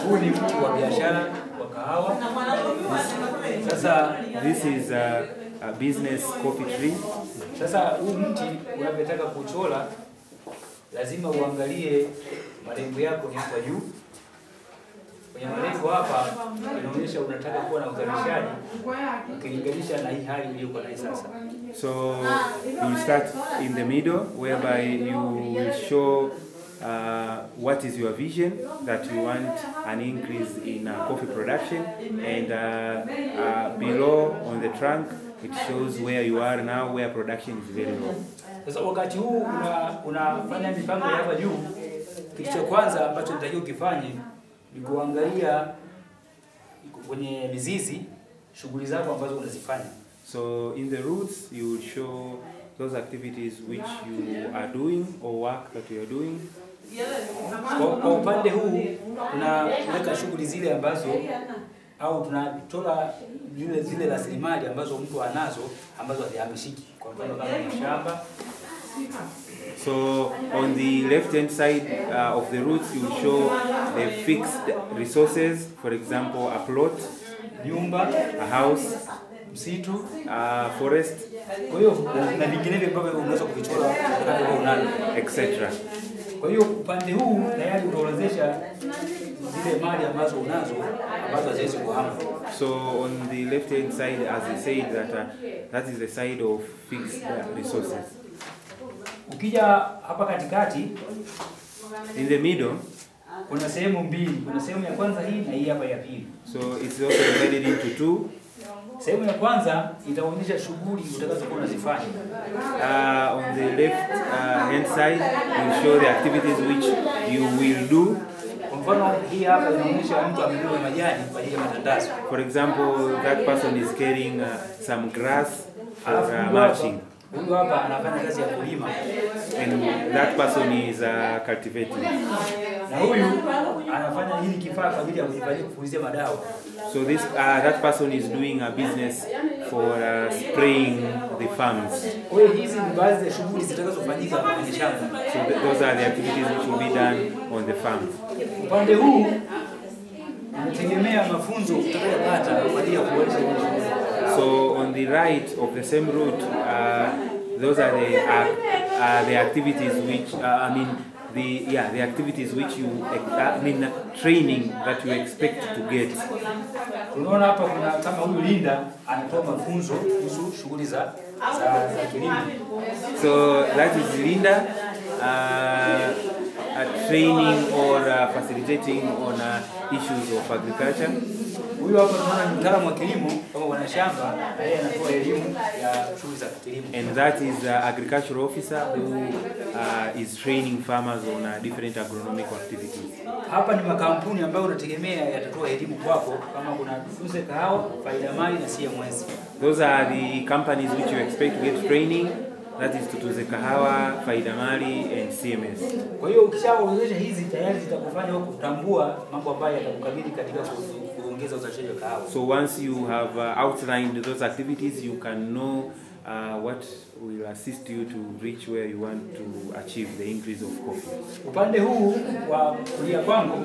huu ni mti wa biashara wa kahawa. Sasa This is a, a business coffee tree. sasa huu mti unavyotaka kuchora, lazima uangalie malengo yako ni hapa juu. Kwenye malengo hapa inaonyesha unataka kuwa na uzalishaji ukilinganisha na hii hali uliyokuwa nayo sasa. So you start in the middle, whereby you will show uh, what is your vision that you want an increase in uh, coffee production, and uh, uh, below on the trunk it shows where you are now, where production is very low. Sasa wakati huu una, unafanya mipango ya hapa juu, kitu cha kwanza ambacho nitakiwa ukifanye ni kuangalia kwenye mizizi shughuli zako ambazo unazifanya. So in the roots, you will show those activities which you are doing or work that you are doing. Kwa, kwa upande huu tunaweka shughuli zile ambazo au tunachora zile zile rasilimali ambazo mtu anazo ambazo hazihamishiki, kwa mfano kama mashamba So on the left hand side uh, of the roots, you will show the fixed resources, for example, a plot, nyumba, a house, msitu, a forest, kwa hiyo na vinginevyo ambavyo unaweza kuvichora kama unavyo. etc. Kwa hiyo upande huu tayari utaorodhesha zile mali ambazo unazo ambazo haziwezi kuhama. So on the left hand side, as I said, that uh, that is the side of fixed uh, resources. Ukija hapa katikati In the middle, kuna sehemu mbili, kuna sehemu ya kwanza hii na hii hapa ya pili. so it's also divided into two. Sehemu ya kwanza itaonyesha shughuli utakazokuwa unazifanya. Uh, on the left uh, hand side, will show the activities which you will do. Kwa mfano hii hapa inaonyesha mtu amebeba majani kwa ajili ya matandazo. For example, that person is carrying uh, some grass for Alafu uh, huyu hapa mulching, huyu hapa anafanya kazi ya kulima and that person is uh, cultivating. na huyu anafanya hili kifaa kwa ajili ya kujifanyia kupulizia madawa. So this uh, that person is doing a business for uh, spraying the farms. Kwa hiyo hizi ni baadhi ya shughuli zitakazofanyika kwenye shamba. So th- those are the activities which will be done on the farm. Upande huu unategemea mafunzo utakayopata kwa ajili ya kuboresha ile shughuli. So on the right of the same route, uh, those are the uh, uh, the activities which uh, I mean the yeah the activities which you ex- I mean uh, training that you expect to get. Unaona hapa kuna kama huyu Linda anatoa mafunzo kuhusu shughuli za za, za kilimo. So that is Linda uh, uh, training or uh, facilitating on uh, issues of agriculture. Huyu hapa tunaona ni mtaalamu wa kilimo kama wanashamba, na yeye anatoa elimu ya shughuli za kilimo. And that is uh, agricultural officer who uh, is training farmers on uh, different agronomical activities. Hapa ni makampuni ambayo unategemea yatatoa elimu kwako, kama kuna Tuze Kahawa, Faida Mali na CMS. Those are the companies which you expect to get training. That is Tutuze Kahawa, Faida Mali, and CMS. Kwa hiyo ukishaorodhesha hizi tayari zitakufanya wewe kutambua mambo ambayo yatakukabili katika ku- kuongeza uzalishaji wa kahawa. So once you have uh, outlined those activities, you can know uh, what will assist you to reach where you want to achieve the increase of coffee. Upande huu wa kulia kwangu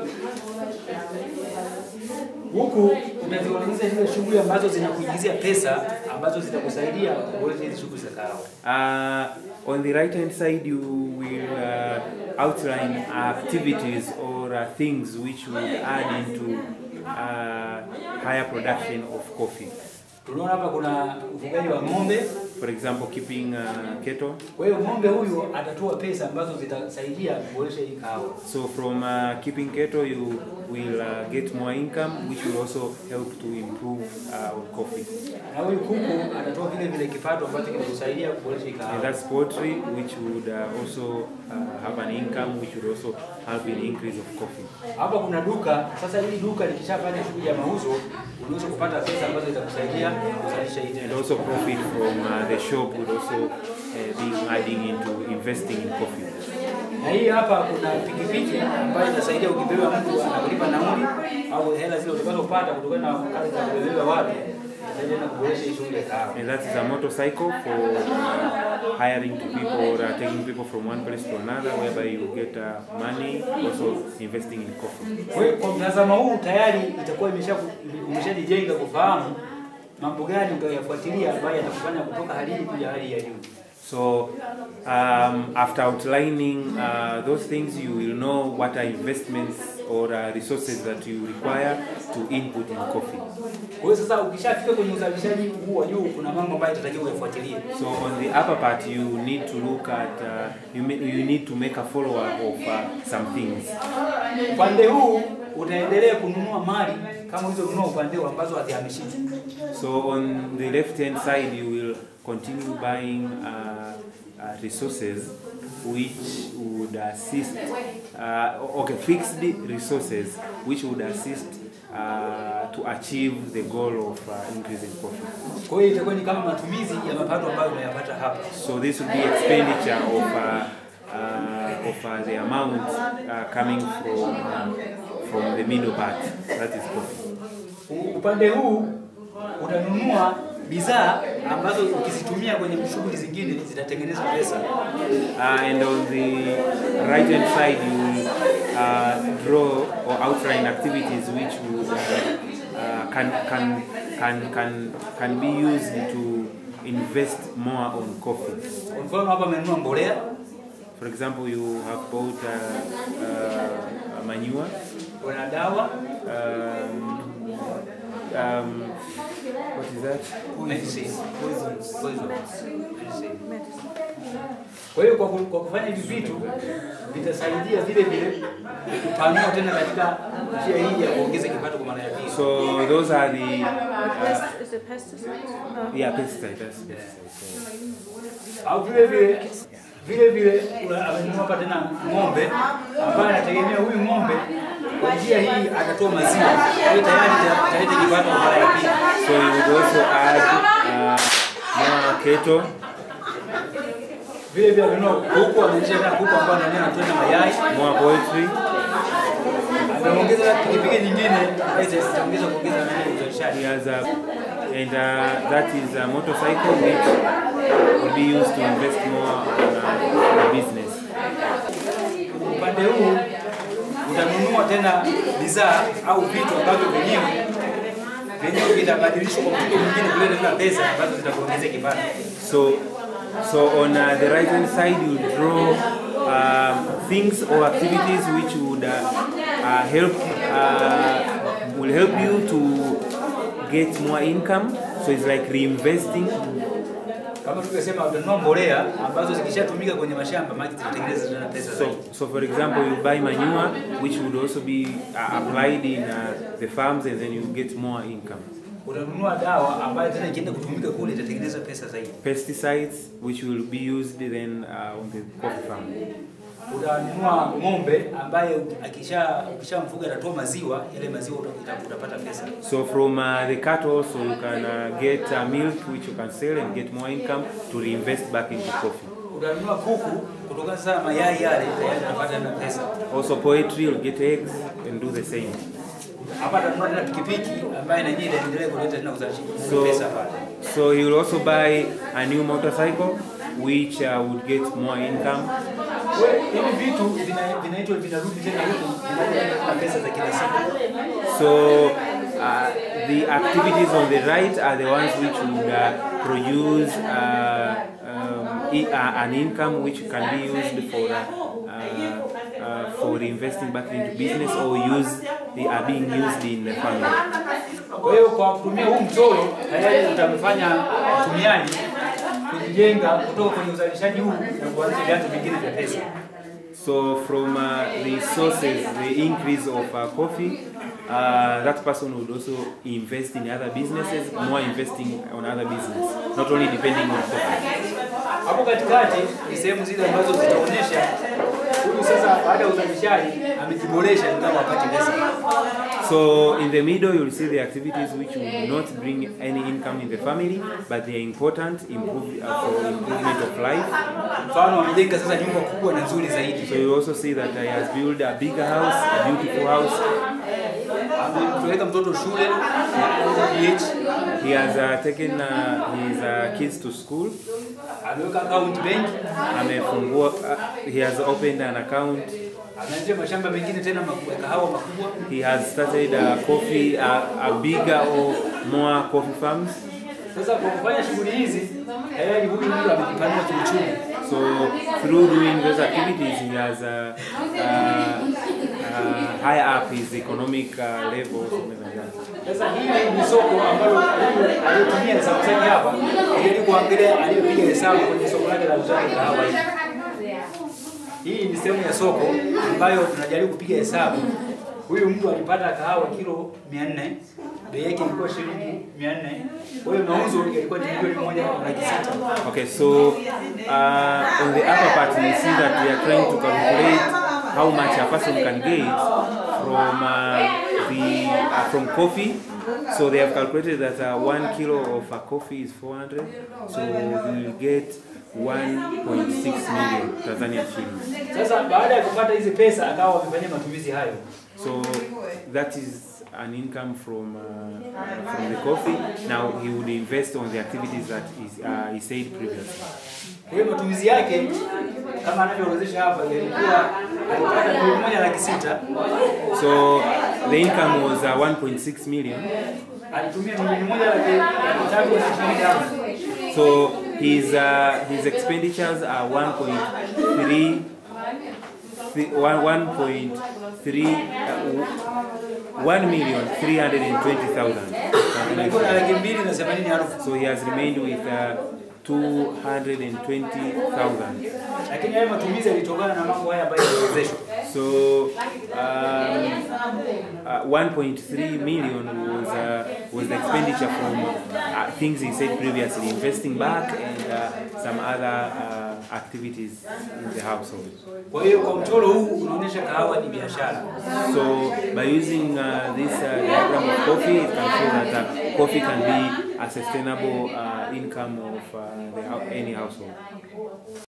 huku unazionyesha zile shughuli ambazo zinakuingizia pesa ambazo zitakusaidia kuboresha hizi shughuli za kahawa. Uh, on the right hand side, you will uh, outline activities or uh, things which will add into uh, higher production of coffee. Tunaona hapa kuna ufugaji wa ng'ombe. For example, keeping uh, cattle. Kwa hiyo ng'ombe huyu atatoa pesa ambazo zitasaidia kuboresha hii kahawa. So from uh, keeping cattle, you will uh, get more income, which will also help to improve uh, our coffee. Na huyu kuku atatoa vile vile kipato ambacho kitakusaidia kuboresha hii And kahawa. that's poultry, which would uh, also uh, have an income, which would also help in increase of coffee. Hapa kuna duka. Sasa hili duka likishafanya shughuli ya mauzo, unaweza kupata pesa ambazo zitakusaidia kuzalisha hii And tena. also profit from uh, the shop would also uh, be adding into investing in coffee. Na hii hapa kuna pikipiki ambayo inasaidia ukibeba mtu anakulipa nauli au hela zile utakazopata kutokana na kazi za kubeba watu atasaidia na kuboresha hii shughuli ya kahawa. And that is a motorcycle for uh, hiring to people or uh, taking people from one place to another, whereby you get uh, money, also investing in coffee. Kwa hiyo kwa mtazamo huu tayari itakuwa imesha umeshajijenga kufahamu mambo gani utayafuatilia ambayo yatakufanya kutoka hali hii kuja hali ya juu. So, um, after outlining uh, those things, you will know what are investments or uh, resources that you require to input in coffee. Kwa hiyo sasa ukishafika kwenye uzalishaji huu wa juu, kuna mambo ambayo itatakiwa uyafuatilie. So, on the upper part, you need to look at, uh, you, may, you need to make a follow up of uh, some things. Upande huu utaendelea kununua mali kama ulizonunua upande huu ambazo hazihamishiki. So, on the left hand side, you will continue buying uh, uh, resources which would assist, uh, okay, fixed resources which would assist uh, to achieve the goal of uh, increasing profit. Kwa hiyo itakuwa ni kama matumizi ya mapato ambayo unayapata hapa. So this would be expenditure of uh, uh, of uh, the amount uh, coming from uh, from the middle part, that is coffee. U- Upande huu utanunua bidhaa ambazo ukizitumia kwenye shughuli zingine zitatengeneza pesa. Uh, and on the right hand side, you will uh, draw or outline activities which would uh, uh, can, can, can, can, can be used to invest more on coffee. Kwa mfano hapa amenunua mbolea, For example, you have bought uh, uh, manure, kuna dawa, um, um, what is that? medicine, poisons, poisons, medicine. Kwa hiyo kwa, ku- kwa kufanya hivi vitu vitasaidia vile vile kupanua tena katika njia hii ya kuongeza kipato kwa maana ya pili. So those are the uh, Pest- Is it pesticides? No. yeah pesticide. That's pesticide. So, au vile vile vile vile una- amenunua hapa tena ng'ombe ambaye anategemea huyu ng'ombe kwa njia hii atatoa maziwa. Kwa hiyo tayari ita- italeta kipato kwa mara ya pili. So you would also add uh, more cattle. Vile vile amenunua kuku, ameonyesha tena kuku ambao ndani anatoa na mayai. more poultry, Ameongeza pikipiki nyingine ambayo ita- itaongeza kuongeza nani uzalishaji. he has a, and uh, that is a motorcycle which will be used to invest more in uh, the business. Upande huu utanunua tena bidhaa au vitu ambavyo vyenyewe vyenyewe vitabadilishwa kwa mtindo mwingine kuleta tena pesa ambazo zitakuongezea kipato. So, so on uh, the right hand side, you draw um, things or activities which would uh, uh, help uh, will help you to get more income. So it's like reinvesting. Kama tulivyosema, utanunua mbolea ambazo zikishatumika kwenye mashamba maji zitatengeneza tena pesa So, zaidi. so for example, you buy manure, which would also be uh, applied in uh, the farms, and then you get more income. Utanunua dawa ambayo tena ikienda kutumika kule itatengeneza pesa zaidi. Pesticides, which will be used then uh, on the coffee farm. Utanunua ng'ombe ambaye akisha ukishamfuga atatoa maziwa, yale maziwa uta- uta- utapata pesa. So from uh, the cattle, also you can uh, get uh, milk, which you can sell and get more income to reinvest back into coffee. Utanunua kuku kutokana sasa na mayai yale tayari utapata tena pesa. Also poultry, you'll get eggs and do the same. Hapa atanunua tena pikipiki ambaye na yenyewe itaendelea kuleta tena uzalishaji So, pesa pale. so he will also buy a new motorcycle, which uh, would get more income. Kwa hiyo hivi vitu vina- vinaitwa vinarudi tena huku vinaleta tena pesa za kila siku. So uh, the activities on the right are the ones which would uh, produce uh, um, i- uh, an income which can be used for uh, uh, uh, for investing back into business or use they are being used in the family. Kwa hiyo kwa kutumia huu mchoro tayari utamfanya mtumiaji kujijenga kutoka kwenye uzalishaji huu na kuanzisha vyanzo vingine vya pesa. So from uh, the sources, the increase of uh, coffee, uh, that person would also invest in other businesses, more investing on other business, not only depending on coffee. Hapo katikati ni sehemu zile ambazo zitaonyesha huyu sasa baada ya uzalishaji amejiboresha ingawa hapati pesa. So in the middle, you'll see the activities which will not bring any income in the family, but they are important improve, uh, for improvement of life. Mfano amejenga sasa nyumba kubwa na nzuri zaidi. So you also see that he has built a bigger house, a beautiful house. amepeleka mtoto shule ya PH, He has uh, taken uh, his uh, kids to school. ameweka account bank, Amefungua, uh, he has opened an account. ameanzisha mashamba mengine tena makubwa, kahawa makubwa. He has started a coffee, uh, a bigger or more coffee farms. Sasa kwa kufanya shughuli hizi tayari huyu mtu amejipanua kiuchumi. So through doing those activities, he has uh, uh, uh, high up his economic uh, level. something like that. Sasa hili ni soko ambalo huyu aliyotumia hesabu zake hapa ili kuangalia aliyopiga hesabu kwenye soko lake la uzaji kahawa hii. Hii ni sehemu ya soko ambayo tunajaribu kupiga hesabu. Huyu mtu alipata kahawa kilo 400, bei yake ilikuwa shilingi 400. Kwa hiyo mauzo yalikuwa ni milioni moja na laki sita. Okay, so uh, on the upper part, you see that we are trying to calculate how much a person can get from uh, the uh, from coffee. So they have calculated that uh, one kilo of uh, coffee is 400. So we will get 1.6 million Tanzania shillings. Sasa baada ya kupata hizi pesa akawa amefanyia matumizi hayo. So that is an income from uh, from the coffee. Now he would invest on the activities that is, uh, he said previously. Kwa hiyo matumizi yake kama anavyoorodhesha hapa yalikuwa alipata milioni moja laki sita So the income was uh, 1.6 million. alitumia milioni moja laki laki tatu na ishirini na tano. So his uh, his expenditures are 1.3 thi- one- 1.3 uh, 1 million 320,000. alikuwa na laki mbili na themanini elfu So he has remained with uh, 220,000. lakini hayo matumizi yalitokana na mambo haya ambayo yaliwezeshwa. So um, uh, 1.3 million was uh, was the expenditure from uh, things he said previously, investing back and uh, some other uh, activities in the household. Kwa hiyo kwa mchoro huu unaonyesha kahawa ni biashara. So by using uh, this uh, diagram of coffee, it can show that uh, coffee can be a sustainable uh, income of uh, the, hou- any household.